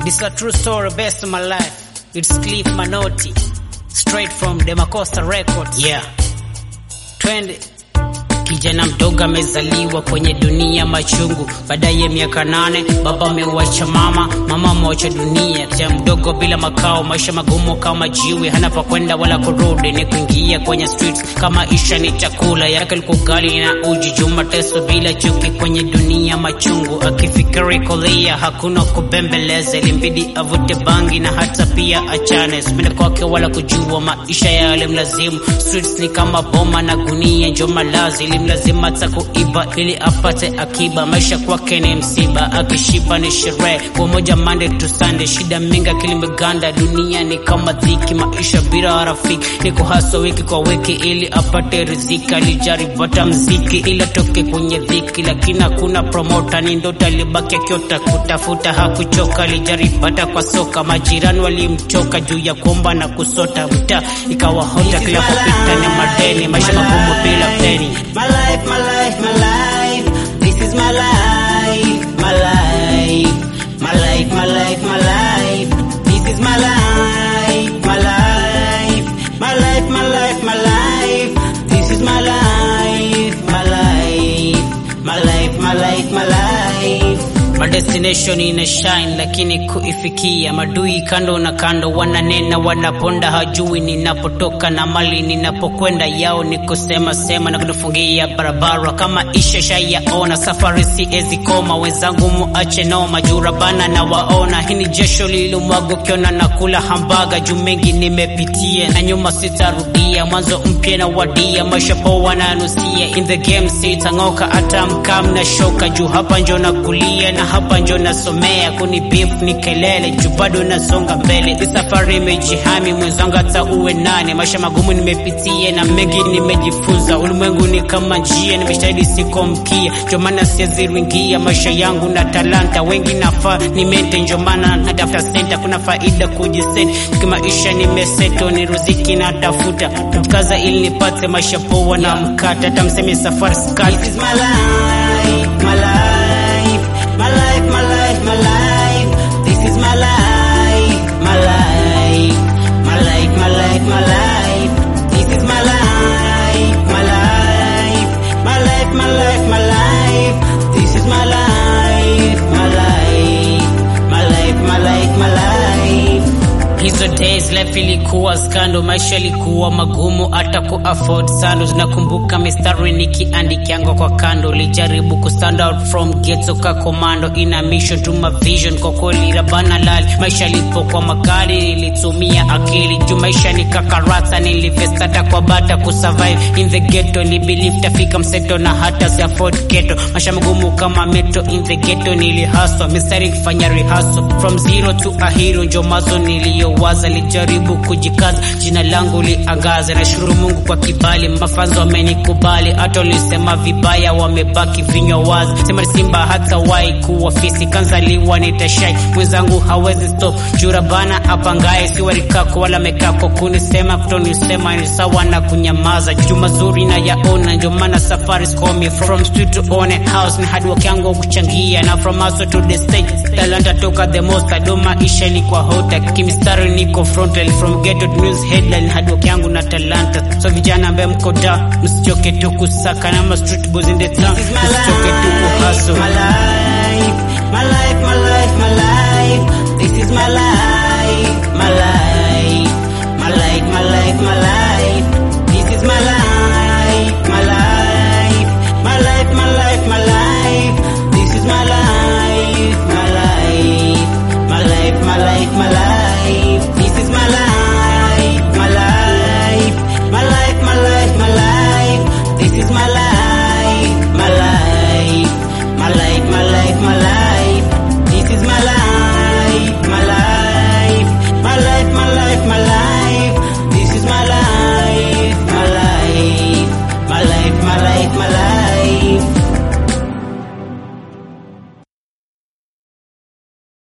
This a true story based on my life. It's Cliff Manotti, straight from Demacosta Records. Yeah. Twende. Kijana mdogo amezaliwa kwenye dunia machungu. Baadaye miaka nane, baba ameuacha mama, mama amewacha dunia. Kijana mdogo bila makao, maisha magumu kama jiwe, hana pa kwenda wala kurudi, ni kuingia kwenye streets kama isha ni chakula yake ilikuwa ugali na uji. Juma teso bila chuki kwenye dunia machungu, akifikiri kulia hakuna kubembeleza, ilimbidi avute bangi na hata pia achane, sipende kwake wala kujua maisha yale mlazimu. Streets ni kama boma na gunia, njo malazi ilimlazima hata kuiba ili apate akiba. Maisha kwake ni msiba, akishiba ni sherehe, kwa moja Monday to Sunday, shida mingi akili imeganda. Dunia ni kama dhiki, maisha bila rafiki, ni kuhaswa wiki kwa wiki ili apate riziki. Alijaribu hata mziki ili atoke kwenye dhiki, lakini hakuna promota, ni ndoto alibaki akiota kutafuta, hakuchoka. Alijaribu hata kwa soka, majirani walimchoka juu ya kuomba na kusota, mtaa ikawa hota, kila kupita ni madeni, maisha magumu bila peni. My life, my life, my life. This is my life, my life, my life, my life, my life. This is my life, my life, my life, my life, my life. This is my life, my life, my life, my life, my life. My destination ina shine lakini kuifikia madui kando na kando wananena wanaponda hajui ninapotoka na mali ninapokwenda yao ni kusema sema na kunifungia barabara kama isha shayaona safari siezi koma wenzangu muache noma jurabana na waona hii ni jesho lililomwaga ukiona na kula hambaga juu mengi nimepitia na nyuma sitarudia mwanzo mpya na wadia maisha poa nanusia in the game sitang'oka hata mkam na shoka juu hapa njo nakulia na hapa njo nasomea kuni beef ni kelele juu bado nasonga mbele hii safari imejihami mwenzangu hata uwe nane maisha magumu nimepitia na mengi nimejifunza ulimwengu ni kama njia nimeshahidi siko mkia njo maana siwezi ringia maisha yangu na talanta wengi nafaa nimente njo maana natafuta senta kuna faida kujiseti kimaisha nimeseto ni ruziki natafuta kaza ili nipate maisha poa na mkata hata mseme safari skali This is my life, my life, my life, my life, my life. This is my life, my life, my life, my life, my life. This is my life, my life, my life, my life, my life. This is my life, my life, my life, my life, my life. Hizo days life ilikuwa skando, maisha ilikuwa magumu hata ku afford sando. Zinakumbuka mistari nikiandikianga kwa kando, lijaribu ku stand out from ghetto ka commando, ina mission to my vision. Kwa kweli rabana lali, maisha lipokuwa makali, nilitumia akili juu maisha ni kakarata, nilivest hata kwa bata ku survive in the ghetto, ni believe tafika mseto na hata si afford ghetto. Maisha magumu kama metro in the ghetto, nilihaswa mistari kufanya rehearsal from zero to a hero, njo mazo niliyowaza, lijaribu kujikaza, jina langu liangaze. Nashukuru Mungu kwa kibali, mafanzo wamenikubali, hata ulisema vibaya wamebaki vinywa wazi. Sema ni simba hata wai kuwa fisi, kanzaliwa nitashai, mwenzangu hawezi stop. Jura bana apangaye si warikako wala mekako, kunisema kutonisema ni sawa na kunyamaza. Juu mazuri na yaona, ndio maana safari sikomi from street to own a house, ni hard work yangu kuchangia, na from hustle to the stage, talanta toka the most, ado maisha ilikuwa hota, kimistari niko frontal from ghetto to news headline, hard work yangu na talanta. So vijana ambaye mko da, msichoke tu kusaka na ma street boys in the town, This is my msichoke tu life, kuhustle. my life, my life, my life, my life.